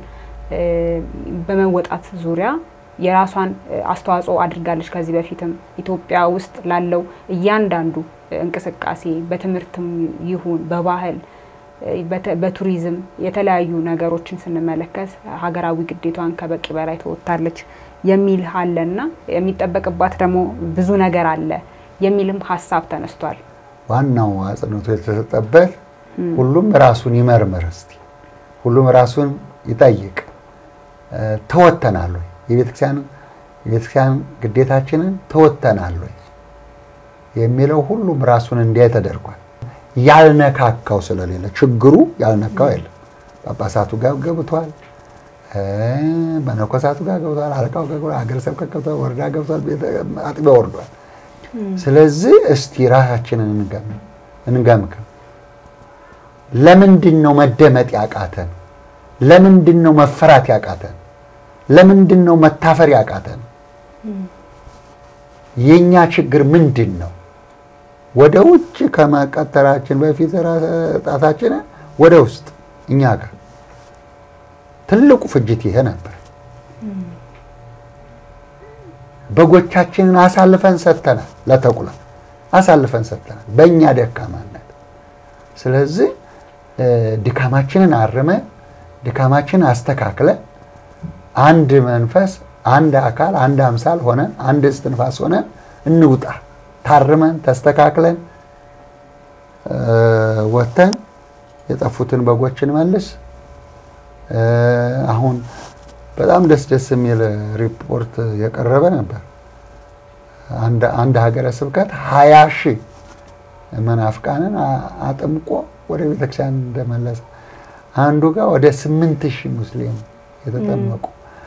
በመወጣት ዙሪያ የራሷን አስተዋጽኦ አድርጋለች። ከዚህ በፊትም ኢትዮጵያ ውስጥ ላለው እያንዳንዱ እንቅስቃሴ በትምህርትም ይሁን በባህል በቱሪዝም የተለያዩ ነገሮችን ስንመለከት ሀገራዊ ግዴቷን ከበቂ በላይ ተወጥታለች የሚል አለና የሚጠበቅባት ደግሞ ብዙ ነገር አለ የሚልም ሀሳብ ተነስቷል። ዋናው አጽንኦቱ የተሰጠበት ሁሉም ራሱን ይመርምር እስቲ፣ ሁሉም ራሱን ይጠይቅ። ተወጥተናል ወይ? የቤተክርስቲያን ግዴታችንን ተወጥተናል ወይ የሚለው ሁሉም ራሱን እንዲያይ ተደርጓል። ያልነካካው ስለሌለ ችግሩ ያልነካው የለም። ጳጳሳቱ ጋር ገብቷል፣ መነኮሳቱ ጋር ገብቷል፣ አለቃው ጋር ገብቷል፣ ሀገረ ስብከት ገብቷል፣ ወረዳ ገብቷል፣ አጥቢያ ወርዷል። ስለዚህ እስቲ ራሳችንን እንገምግም። ለምንድን ነው መደመጥ ያቃተን? ለምንድን ነው መፈራት ያቃተን? ለምንድን ነው መታፈር ያቃተን? የኛ ችግር ምንድን ነው? ወደ ውጭ ከመቀጠራችን በፊት ጣታችንን ወደ ውስጥ እኛ ጋር ትልቁ ፍጅት ይሄ ነበር። በጎቻችንን አሳልፈን ሰጥተናል፣ ለተኩላ አሳልፈን ሰጥተናል በእኛ ደካማነት። ስለዚህ ድካማችንን አርመን ድካማችንን አስተካክለን አንድ መንፈስ፣ አንድ አካል፣ አንድ አምሳል ሆነን አንድ እስትንፋስ ሆነን እንውጣ። ታርመን ተስተካክለን ወጥተን የጠፉትን በጎችን መልስ። አሁን በጣም ደስ ደስ የሚል ሪፖርት የቀረበ ነበር። አንድ ሀገረ ስብከት ሀያ ሺህ መናፍቃንን አጥምቆ ወደ ቤተክርስቲያን እንደመለሰ አንዱ ጋር ወደ ስምንት ሺህ ሙስሊም የተጠመቁ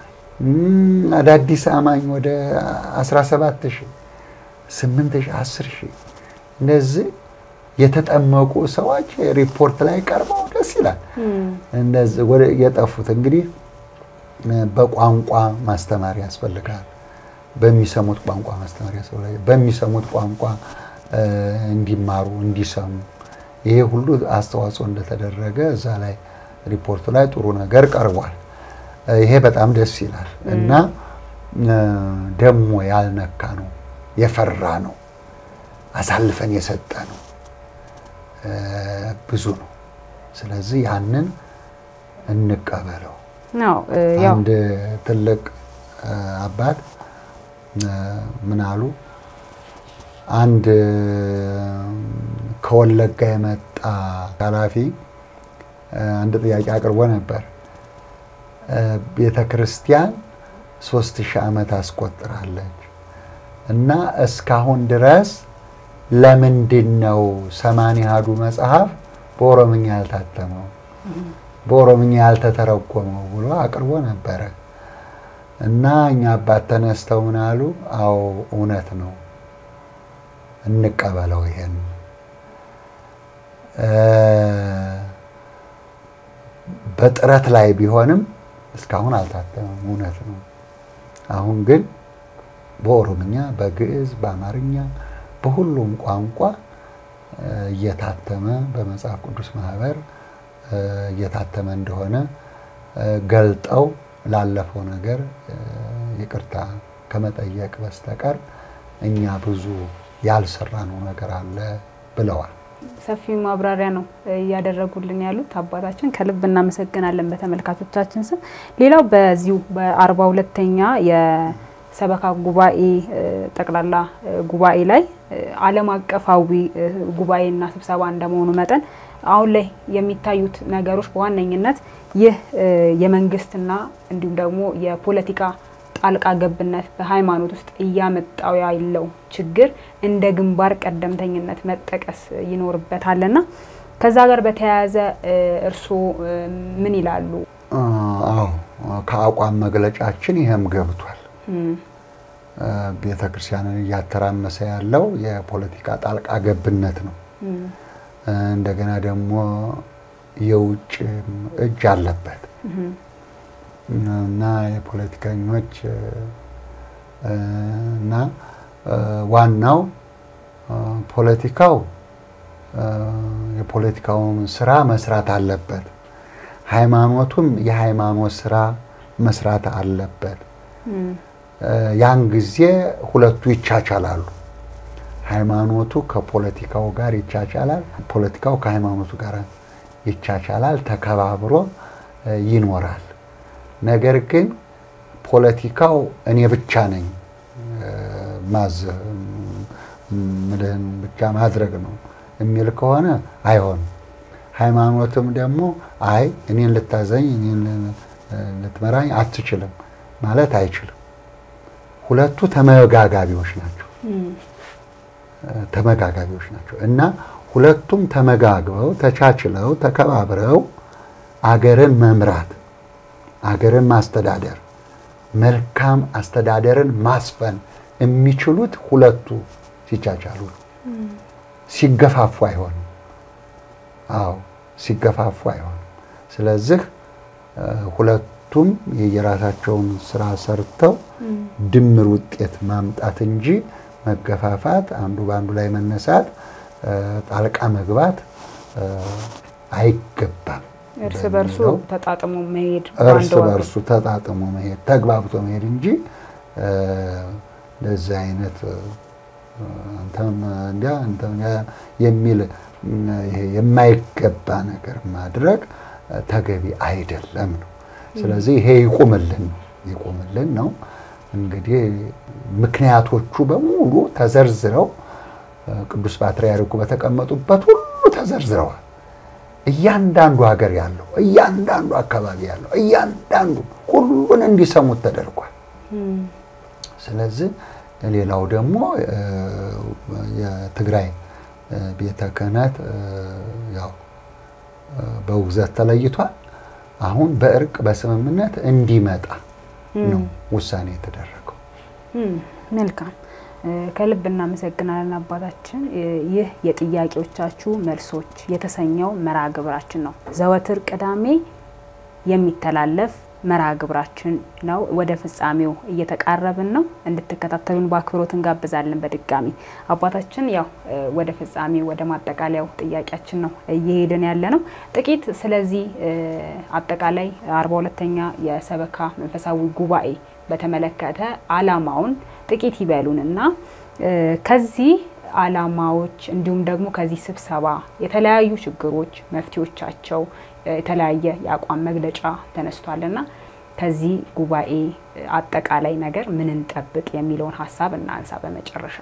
አዳዲስ አማኝ ወደ 17 ሺህ ስምንት ሺህ አስር ሺህ እንደዚህ የተጠመቁ ሰዎች ሪፖርት ላይ ቀርበው ደስ ይላል። እንደዚህ ወደ የጠፉት እንግዲህ በቋንቋ ማስተማር ያስፈልጋል። በሚሰሙት ቋንቋ ማስተማር ያስፈልጋል። በሚሰሙት ቋንቋ እንዲማሩ እንዲሰሙ ይሄ ሁሉ አስተዋጽኦ እንደተደረገ እዛ ላይ ሪፖርቱ ላይ ጥሩ ነገር ቀርቧል። ይሄ በጣም ደስ ይላል እና ደግሞ ያልነካ ነው የፈራ ነው አሳልፈን የሰጠ ነው ብዙ ነው። ስለዚህ ያንን እንቀበለው። አንድ ትልቅ አባት ምን አሉ? አንድ ከወለጋ የመጣ ኃላፊ አንድ ጥያቄ አቅርቦ ነበር። ቤተ ክርስቲያን ሶስት ሺህ ዓመት አስቆጥራለች እና እስካሁን ድረስ ለምንድን ነው ሰማንያ አሐዱ መጽሐፍ በኦሮምኛ ያልታተመው በኦሮምኛ ያልተተረጎመው ብሎ አቅርቦ ነበረ እና እኛ አባት ተነስተው ምን አሉ? አዎ እውነት ነው፣ እንቀበለው ይሄን በጥረት ላይ ቢሆንም እስካሁን አልታተመም። እውነት ነው። አሁን ግን በኦሮምኛ፣ በግዕዝ፣ በአማርኛ በሁሉም ቋንቋ እየታተመ በመጽሐፍ ቅዱስ ማህበር እየታተመ እንደሆነ ገልጠው ላለፈው ነገር ይቅርታ ከመጠየቅ በስተቀር እኛ ብዙ ያልሰራነው ነገር አለ ብለዋል። ሰፊ ማብራሪያ ነው እያደረጉልን ያሉት አባታችን፣ ከልብ እናመሰግናለን በተመልካቾቻችን ስም። ሌላው በዚሁ በአርባ ሁለተኛ የሰበካ ጉባኤ ጠቅላላ ጉባኤ ላይ ዓለም አቀፋዊ ጉባኤና ስብሰባ እንደመሆኑ መጠን አሁን ላይ የሚታዩት ነገሮች በዋነኝነት ይህ የመንግስትና እንዲሁም ደግሞ የፖለቲካ ጣልቃ ገብነት በሃይማኖት ውስጥ እያመጣው ያለው ችግር እንደ ግንባር ቀደምተኝነት መጠቀስ ይኖርበታልና ከዛ ጋር በተያያዘ እርስዎ ምን ይላሉ? አዎ ከአቋም መግለጫችን ይህም ገብቷል። ቤተ ክርስቲያንን እያተራመሰ ያለው የፖለቲካ ጣልቃ ገብነት ነው። እንደገና ደግሞ የውጭ እጅ አለበት እና የፖለቲከኞች እና ዋናው ፖለቲካው የፖለቲካውን ስራ መስራት አለበት። ሃይማኖቱም የሃይማኖት ስራ መስራት አለበት። ያን ጊዜ ሁለቱ ይቻቻላሉ። ሃይማኖቱ ከፖለቲካው ጋር ይቻቻላል፣ ፖለቲካው ከሃይማኖቱ ጋር ይቻቻላል፣ ተከባብሮ ይኖራል። ነገር ግን ፖለቲካው እኔ ብቻ ነኝ ማዝ ምልህን ብቻ ማድረግ ነው የሚል ከሆነ አይሆንም። ሃይማኖትም ደግሞ አይ እኔን ልታዘኝ እኔን ልትመራኝ አትችልም ማለት አይችልም። ሁለቱ ተመጋጋቢዎች ናቸው ተመጋጋቢዎች ናቸው እና ሁለቱም ተመጋግበው ተቻችለው ተከባብረው አገርን መምራት አገርን ማስተዳደር መልካም አስተዳደርን ማስፈን የሚችሉት ሁለቱ ሲቻቻሉ ነው። ሲገፋፉ አይሆንም። አዎ ሲገፋፉ አይሆንም። ስለዚህ ሁለቱም የየራሳቸውን ስራ ሰርተው ድምር ውጤት ማምጣት እንጂ መገፋፋት፣ አንዱ በአንዱ ላይ መነሳት፣ ጣልቃ መግባት አይገባም። እርስ በርሱ ተጣጥሞ መሄድ እርስ በርሱ ተጣጥሞ መሄድ ተግባብቶ መሄድ እንጂ እንደዚህ አይነት አንተም እንዲያ አንተም የሚል ይሄ የማይገባ ነገር ማድረግ ተገቢ አይደለም ነው። ስለዚህ ይሄ ይቁምልን ነው ይቁምልን ነው። እንግዲህ ምክንያቶቹ በሙሉ ተዘርዝረው ቅዱስ ፓትርያርኩ በተቀመጡበት ሁሉ ተዘርዝረዋል። እያንዳንዱ ሀገር ያለው እያንዳንዱ አካባቢ ያለው እያንዳንዱ ሁሉን እንዲሰሙት ተደርጓል። ስለዚህ ሌላው ደግሞ የትግራይ ቤተ ክህነት ያው በውግዘት ተለይቷል። አሁን በእርቅ በስምምነት እንዲመጣ ነው ውሳኔ የተደረገው። መልካም ከልብ እናመሰግናለን አባታችን። ይህ የጥያቄዎቻችሁ መልሶች የተሰኘው መርሃ ግብራችን ነው። ዘወትር ቅዳሜ የሚተላለፍ መርሃ ግብራችን ነው። ወደ ፍጻሜው እየተቃረብን ነው። እንድትከታተሉን በአክብሮት እንጋብዛለን። በድጋሚ አባታችን ያው ወደ ፍጻሜው ወደ ማጠቃለያው ጥያቄያችን ነው እየሄድን ያለ ነው። ጥቂት ስለዚህ አጠቃላይ አርባ ሁለተኛ የሰበካ መንፈሳዊ ጉባኤ በተመለከተ አላማውን ጥቂት ይበሉንና ከዚህ አላማዎች እንዲሁም ደግሞ ከዚህ ስብሰባ የተለያዩ ችግሮች መፍትሄዎቻቸው የተለያየ የአቋም መግለጫ ተነስቷልና ከዚህ ጉባኤ አጠቃላይ ነገር ምን እንጠብቅ የሚለውን ሀሳብ እናንሳ። በመጨረሻ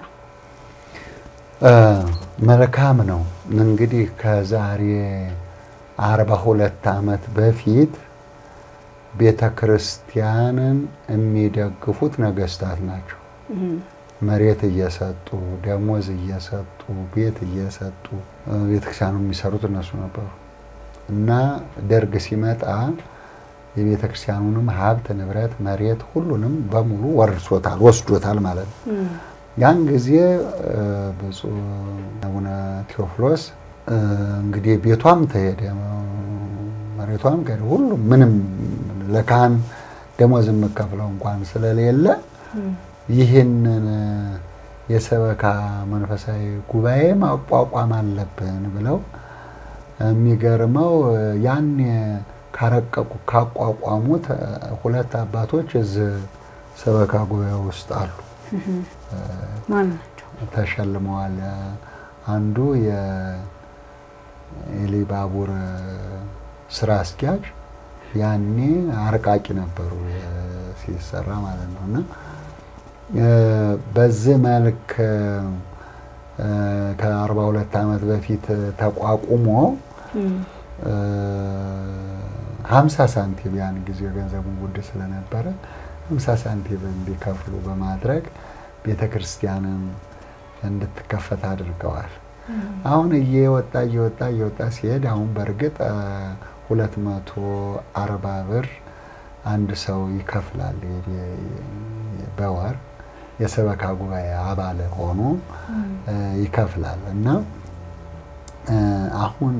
መልካም ነው እንግዲህ ከዛሬ አርባ ሁለት ዓመት በፊት ቤተ ክርስቲያንን የሚደግፉት ነገስታት ናቸው። መሬት እየሰጡ ደሞዝ እየሰጡ ቤት እየሰጡ ቤተክርስቲያኑ የሚሰሩት እነሱ ነበሩ እና ደርግ ሲመጣ የቤተ ክርስቲያኑንም ሀብት ንብረት፣ መሬት ሁሉንም በሙሉ ወርሶታል፣ ወስዶታል ማለት ነው። ያን ጊዜ ብፁዕ አቡነ ቴዎፍሎስ እንግዲህ ቤቷም ተሄደ፣ መሬቷም ከሄደ፣ ሁሉም ምንም ለካህን ደሞዝ የምከፍለው እንኳን ስለሌለ ይህንን የሰበካ መንፈሳዊ ጉባኤ ማቋቋም አለብን ብለው የሚገርመው ያኔ ካረቀቁ ካቋቋሙት ሁለት አባቶች እዚህ ሰበካ ጉባኤ ውስጥ አሉ። ማን ናቸው? ተሸልመዋል። አንዱ የኢሊባቡር ስራ አስኪያጅ ያኔ አርቃቂ ነበሩ ሲሰራ ማለት ነው እና በዚህ መልክ ከአርባ ሁለት ዓመት በፊት ተቋቁሞ ሀምሳ ሳንቲም ያን ጊዜ ገንዘቡን ውድ ስለነበረ ሀምሳ ሳንቲም እንዲከፍሉ በማድረግ ቤተ ክርስቲያንን እንድትከፈት አድርገዋል። አሁን እየወጣ እየወጣ እየወጣ ሲሄድ አሁን በእርግጥ ሁለት መቶ አርባ ብር አንድ ሰው ይከፍላል በወር የሰበካ ጉባኤ አባል ሆኖ ይከፍላል እና አሁን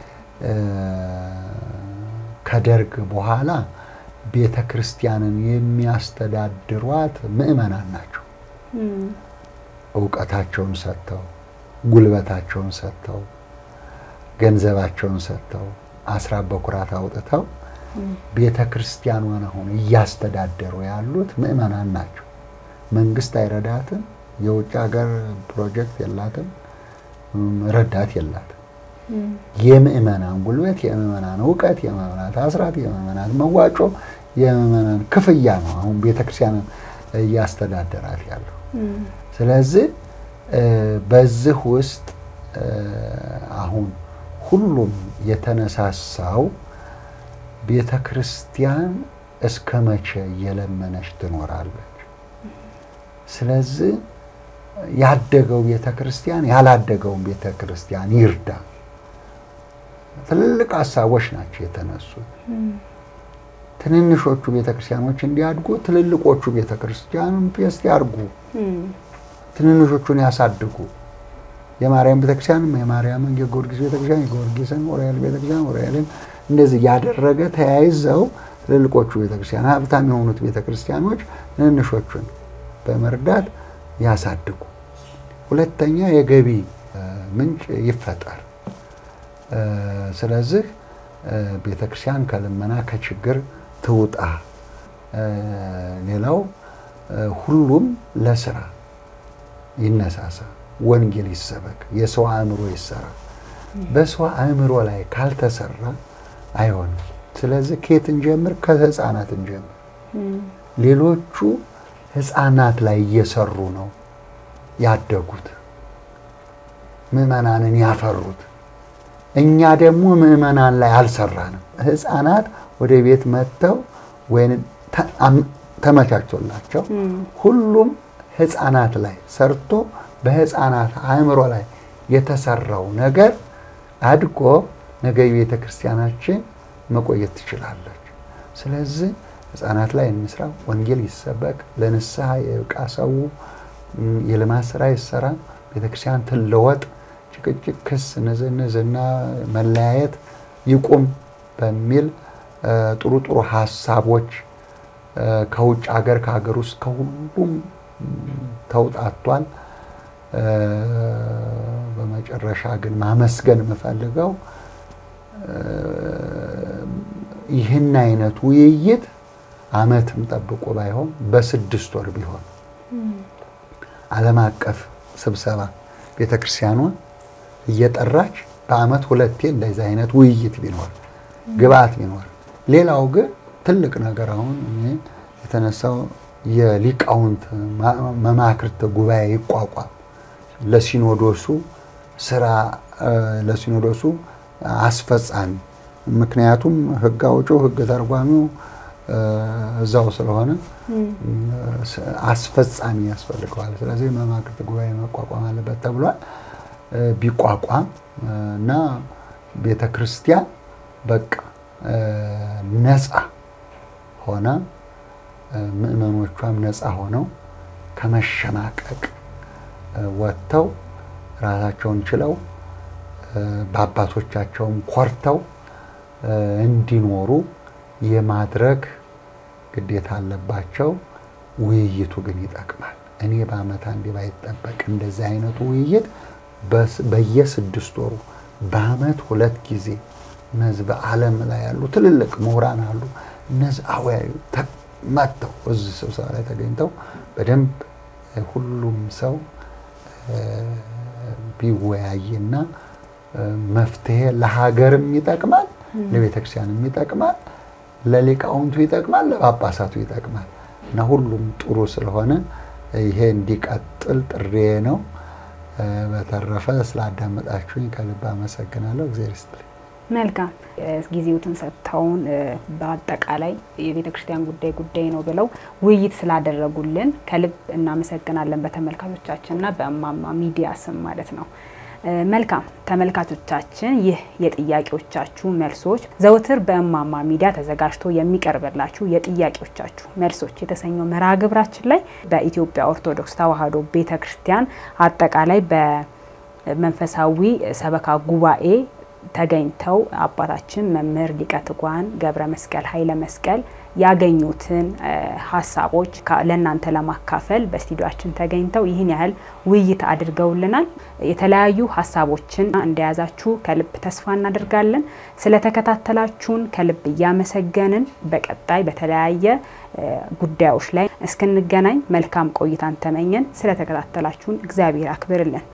ከደርግ በኋላ ቤተ ክርስቲያንን የሚያስተዳድሯት ምዕመናን ናቸው። እውቀታቸውን ሰጥተው፣ ጉልበታቸውን ሰጥተው፣ ገንዘባቸውን ሰጥተው፣ አስራት በኩራት አውጥተው ቤተ ክርስቲያኗን አሁን እያስተዳደሩ ያሉት ምዕመናን ናቸው። መንግስት አይረዳትም። የውጭ ሀገር ፕሮጀክት የላትም። ረዳት የላትም። የምዕመናን ጉልበት፣ የምዕመናን እውቀት፣ የምዕመናን አስራት፣ የምዕመናን መዋጮ፣ የምዕመናን ክፍያ ነው አሁን ቤተክርስቲያንን እያስተዳደራት ያለው። ስለዚህ በዚህ ውስጥ አሁን ሁሉም የተነሳሳው ቤተ ክርስቲያን እስከ መቼ እየለመነች ትኖራለች? ስለዚህ ያደገው ቤተ ክርስቲያን ያላደገውን ቤተ ክርስቲያን ይርዳ። ትልልቅ ሀሳቦች ናቸው የተነሱት። ትንንሾቹ ቤተ ክርስቲያኖች እንዲያድጉ ትልልቆቹ ቤተ ክርስቲያን ፔስት ያርጉ፣ ትንንሾቹን ያሳድጉ። የማርያም ቤተክርስቲያንም የማርያምን፣ የጊዮርጊስ ቤተክርስቲያን የጊዮርጊስን፣ ኦሪያል ቤተክርስቲያን ኦሪያልን እንደዚህ ያደረገ ተያይዘው ትልልቆቹ ቤተክርስቲያን ሀብታም የሆኑት ቤተክርስቲያኖች ትንንሾቹን በመርዳት ያሳድጉ። ሁለተኛ የገቢ ምንጭ ይፈጠር። ስለዚህ ቤተክርስቲያን ከልመና ከችግር ትውጣ። ሌላው ሁሉም ለስራ ይነሳሳ፣ ወንጌል ይሰበክ፣ የሰው አእምሮ ይሰራ። በሰው አእምሮ ላይ ካልተሰራ አይሆንም። ስለዚህ ከየት እንጀምር? ከህፃናት እንጀምር። ሌሎቹ ህፃናት ላይ እየሰሩ ነው ያደጉት፣ ምዕመናንን ያፈሩት። እኛ ደግሞ ምዕመናን ላይ አልሰራንም። ህፃናት ወደ ቤት መጥተው ወይም ተመቻችቶላቸው ሁሉም ህፃናት ላይ ሰርቶ በህፃናት አእምሮ ላይ የተሰራው ነገር አድጎ ነገ የቤተ ክርስቲያናችን መቆየት ትችላለች። ስለዚህ ህፃናት ላይ እንስራ፣ ወንጌል ይሰበክ፣ ለንስሐ የብቃ ሰው የልማት ስራ ይሰራ፣ ቤተክርስቲያን ትለወጥ፣ ጭቅጭቅ፣ ክስ፣ ንዝንዝና መለያየት ይቁም በሚል ጥሩ ጥሩ ሀሳቦች ከውጭ ሀገር ከሀገር ውስጥ ከሁሉም ተውጣቷል። በመጨረሻ ግን ማመስገን የምፈልገው ይህን አይነት ውይይት አመትም ጠብቆ ባይሆን በስድስት ወር ቢሆን ዓለም አቀፍ ስብሰባ ቤተክርስቲያኗ እየጠራች በአመት ሁለቴ እንደዚህ አይነት ውይይት ቢኖር ግብአት ቢኖር፣ ሌላው ግን ትልቅ ነገር አሁን እኔ የተነሳው የሊቃውንት መማክርት ጉባኤ ይቋቋም ለሲኖዶሱ ስራ ለሲኖዶሱ አስፈጻሚ ምክንያቱም ህግ አውጪው ህግ ተርጓሚው እዛው ስለሆነ አስፈጻሚ ያስፈልገዋል። ስለዚህ መማክርት ጉባኤ መቋቋም አለበት ተብሏል። ቢቋቋም እና ቤተ ክርስቲያን በቃ ነፃ ሆነ ምእመኖቿም ነፃ ሆነው ከመሸማቀቅ ወጥተው ራሳቸውን ችለው በአባቶቻቸውም ኮርተው እንዲኖሩ የማድረግ ግዴታ አለባቸው። ውይይቱ ግን ይጠቅማል። እኔ በአመት አንዴ ባይጠበቅ እንደዚህ አይነቱ ውይይት በየስድስት ወሩ በአመት ሁለት ጊዜ እነዚህ በዓለም ላይ ያሉ ትልልቅ ምሁራን አሉ። እነዚህ አወያዩ መጥተው እዚህ ስብሰባ ላይ ተገኝተው በደንብ ሁሉም ሰው ቢወያይና መፍትሄ ለሀገርም ይጠቅማል፣ ለቤተክርስቲያንም ይጠቅማል፣ ለሊቃውንቱ ይጠቅማል፣ ለጳጳሳቱ ይጠቅማል እና ሁሉም ጥሩ ስለሆነ ይሄ እንዲቀጥል ጥሬ ነው። በተረፈ ስላዳመጣችሁኝ ከልብ አመሰግናለሁ። እግዚአብሔር ይስጥልኝ። መልካም ጊዜዎትን ሰጥተውን በአጠቃላይ የቤተ ክርስቲያን ጉዳይ ጉዳይ ነው ብለው ውይይት ስላደረጉልን ከልብ እናመሰግናለን። በተመልካቾቻችንና በእማማ ሚዲያ ስም ማለት ነው። መልካም ተመልካቾቻችን፣ ይህ የጥያቄዎቻችሁ መልሶች ዘውትር በእማማ ሚዲያ ተዘጋጅቶ የሚቀርብላችሁ የጥያቄዎቻችሁ መልሶች የተሰኘው መርሃ ግብራችን ላይ በኢትዮጵያ ኦርቶዶክስ ተዋሕዶ ቤተ ክርስቲያን አጠቃላይ በመንፈሳዊ ሰበካ ጉባኤ ተገኝተው አባታችን መምህር ሊቀ ትጉሃን ገብረ መስቀል ኃይለ መስቀል ያገኙትን ሀሳቦች ለእናንተ ለማካፈል በስቱዲዮአችን ተገኝተው ይህን ያህል ውይይት አድርገውልናል። የተለያዩ ሀሳቦችን እንደያዛችሁ ከልብ ተስፋ እናደርጋለን። ስለተከታተላችሁን ከልብ እያመሰገንን በቀጣይ በተለያየ ጉዳዮች ላይ እስክንገናኝ መልካም ቆይታን ተመኘን። ስለተከታተላችሁን እግዚአብሔር አክብርልን።